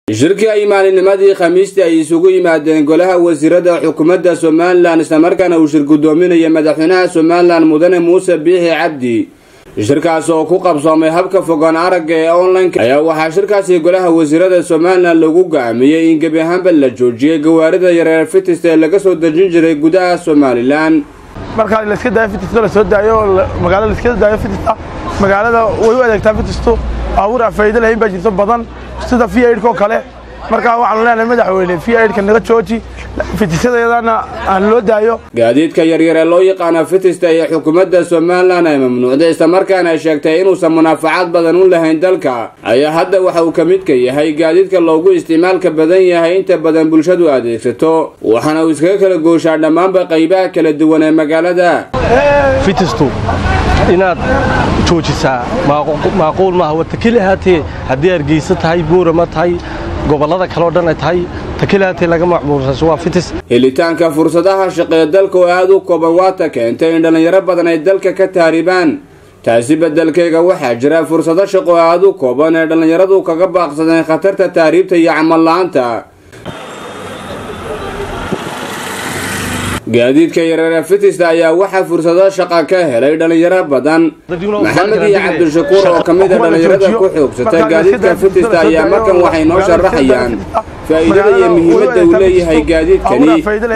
shirkii ay maalinimadii khamiistii ay isugu yimaadeen golaha wasiirada xukuumadda somalilan islamarkaana uu shir guddoominaya madaxweynaha somalilan mudane muuse biixi cabdi shirkaas oo ku qabsoomay habka fogaan aragga ee online ayaa waxaa shirkaasi golaha wasiirada somalilan lagu go'aamiyey in gebi ahaanba la joojiyey gawaarida yareer fitista ee laga soo dejin jiray gudaha somalilan markaa layska daayo fitista la soo daayo magaalada layska daayo fitista magaalada way u adeegtaa fitistu baabuur aan faa'iido lahayn baa jirto badan sida v aidkoo kale markaa waxaanu leenahay madaxweyne v aidka naga jooji fitisadeedana aan loo daayo gaadiidka yaryar ee loo yaqaano fitista iyo xukuumadda somalilan ay mamnuucday islamarkaana ay sheegtay inuusan munaafacaad badan u lahayn dalka ayaa hadda waxa uu ka midka yahay gaadiidka loogu isticmaalka badan yahay inta badan bulshadu adeegsato waxaana uu iskaga kala gooshaa dhammaanba qaybaha kala duwan ee magaalada fitistu inaad joojisaa maaquul maaha waa takeli ahaatee haddii hargeysa tahay buurama tahay gobollada kaleo dhan ay tahay takeli ahaatee laga macmuulsaso waa fitis helitaanka fursadaha shaqee dalka oo aad u kooban waata keentay in dhallinyaro badan ay dalka ka taaribaan taasi beddelkeega waxaa jira fursado shaqo aad u kooban ee dhallinyaradu kaga baaqsadeen khatarta taariibta iyo camal la-aanta gaadiidka yareere fitista ayaa waxaa fursado shaqa ka helay dhallinyaro badan maxamed iyo cabdishakuur oo ka mid a dhallinyarada ku xoogsata gaadiidka fitista ayaa markan waxay noo sharaxayaan faa'iidada iyo muhiimadda uu leeyahay gaadiidkani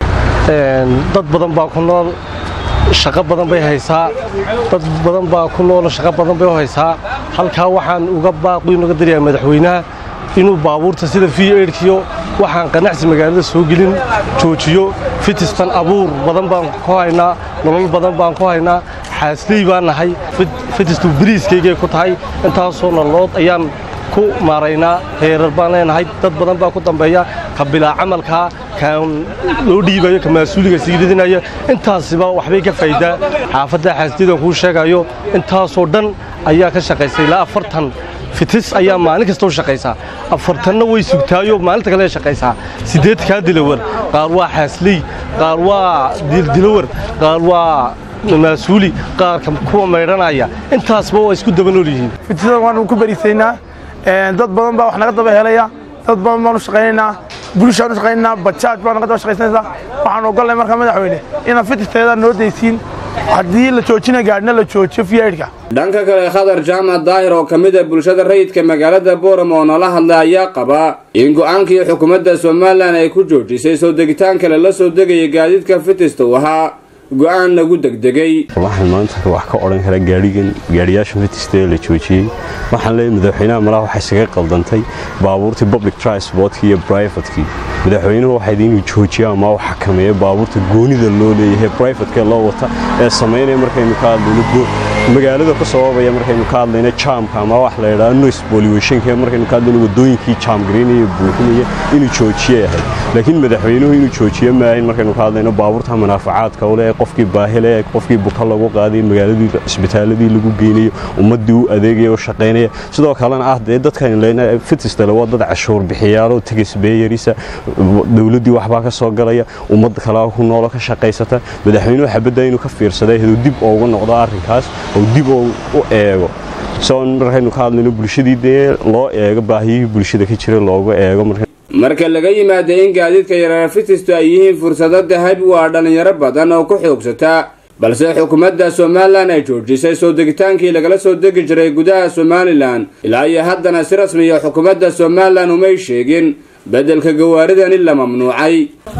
dad badan baa ku nool shaqo badan bay haysaa dad badan baa ku nool shaqo badan bay u haysaa halkaa waxaan uga baaqi uga daryahay madaxweynaha inuu baabuurta sida v aidkiyo waxaan qanacsi magaalada soo gelin joojiyo fitistan abuur badan baan ku haynaa nolol badan baan ku haynaa xaasley baan nahay fitistu biriiskaygay ku tahay intaasoo nololood ayaan ku maaraynaa heerar baan leenahay dad badan baa ku dambeeya ka bilaa camalkaa kaan loo dhiibayo ka mas-uuliga siiridinaya intaasiba waxbay ka faa'idaa xaafadda xaasleydan kuu sheegayo intaasoo dhan ayaa ka shaqaysay ilaa afartan fitis ayaa maalin kasta u shaqaysaa afartanna way sugtaayo maalinta kale shaqaysaa siddeedkaa dilawar qaar waa xaasley qaar waa dilawar qaar waa maasuuli qaarka kuwa maydhanaya intaasba waa isku daba nool yihiin fitisada waanu ku berisaynaa dad badan baa wax naga daba helaya dad badan baanu shaqaynaynaa bulishaan u shaqaynaynaa bajaaj baa naga daba shaqaysanaysaa waxaan ogolnay markaa madaxweyne inaan fitisteeda noo daysiin haddii la joojina gaadhina la joojiyo fiyaidhka dhanka kale khadar jaamac daahir oo ka mid a bulshada rayidka magaalada booram oo nala hadlay ayaa qaba in go'aankii xukuumadda somalilan ay ku joojisay soo degitaanka lala soo degaya gaadiidka fitista uu ahaa go'aan lagu degdegay waxaan maanta wax ka odhan karaa gaadhigan gaadhiyaasha fitista ee la joojiyey waxaan leeyahay madaxweynaha malaha waxay isaga qaldantay baabuurtii public transportkii iyo brivatekii madaxweynuhu waxayd inuu joojiya ama u xakameeyo baabuurta goonida loo leeyahay brivatekee loo wata ee samaynaya markaynu ka hadlayno magaalada ku sababaya markaynu ka hadlayno jaamka ama wax la yidhaahdo noise pollutionka markaynu ka hadlayno wadooyinkii jaam garaynaya buuxinaya inuu joojiye ahay laakiin madaxweynuhu inuu joojiye maahayn markaynu ka hadlayno baabuurta manaafacaadka u leh qofkii baahile qofkii buka lagu qaaday magaaladii cisbitaaladii lagu geynayo ummadii u adeegaya oo shaqaynaya sidoo kalena ah dee dadkan leyna fitistale waa dad cashuur bixiyaaloo tegas beeyarisa dowladdii waxbaa ka soo galaya ummad kalaa ku noolo ka shaqaysata madaxweynuhu xabadda inuu ka fiirsaday haduu dib ugu noqdo arrinkaas oo dib u eego soon markaynu ka hadlayno bulshadii dee loo eego baahiyihii bulshada ka jira loogu eego marka laga yimaada in gaadiidka yareer fitistu ay yihiin fursado dahabi waa dhallinyaro badan oo ku xoogsata balse xukuumadda somalilan ay joojisay soo degitaankii lagala soo degi jiray gudaha somalilan ilaa iyo haddana si rasmiya xukuumadda somalilan umay sheegin beddelka gawaaridani la mamnuucay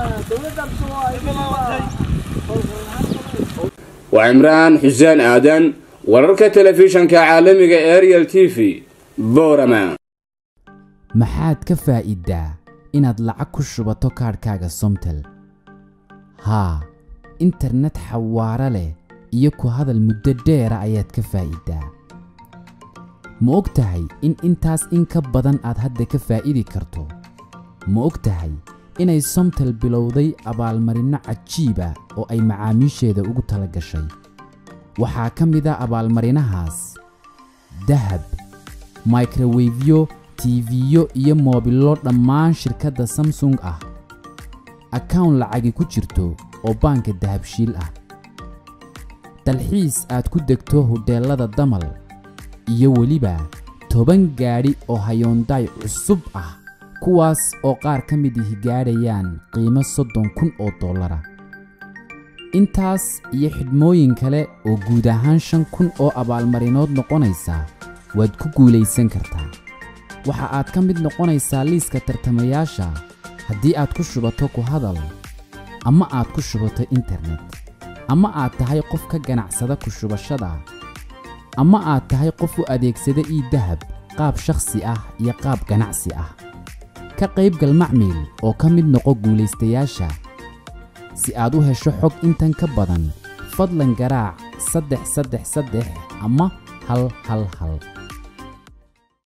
waa cimraan xuseen aadan wararka telefishanka caalamiga ariel t v boorama maxaad ka faa'iiddaa inaad lacag ku shubato kaadhkaaga somtel haa internet xawaaro leh iyo ku hadal muddo dheera ayaad ka faa'iiddaa ma og tahay in intaas in ka badan aad hadda ka faa'idi karto ma og tahay inay somtel bilowday abaalmarinno cajiiba oo ay macaamiisheeda ugu tala gashay waxaa ka mid a abaalmarinahaas dahab microwefyo tiifiyo iyo moobillo dhammaan shirkadda samsung ah akawn lacagi ku jirto oo baanka dahabshiil ah dalxiis aad ku degto hodheellada damal iyo weliba toban gaadhi oo hayoondaay cusub ah kuwaas oo qaar ka mid ihi gaadhayaan qiimo soddon kun oo dollara intaas iyo xidhmooyin kale oo guud ahaan shan kun oo abaalmarinood noqonaysa waad ku guulaysan kartaa waxa aad ka mid noqonaysaa liiska tartamayaasha haddii aad ku shubato ku hadal ama aad ku shubato internet ama aad tahay qof ka ganacsada ku shubashada ama aad tahay qof u adeegsada ii dahab qaab shakhsi ah iyo qaab ganacsi ah ka qaybgal macmiil oo ka mid noqo guulaystayaasha si aad u hesho xog intan ka badan fadlan garaac saddex saddex saddex ama hal hal hal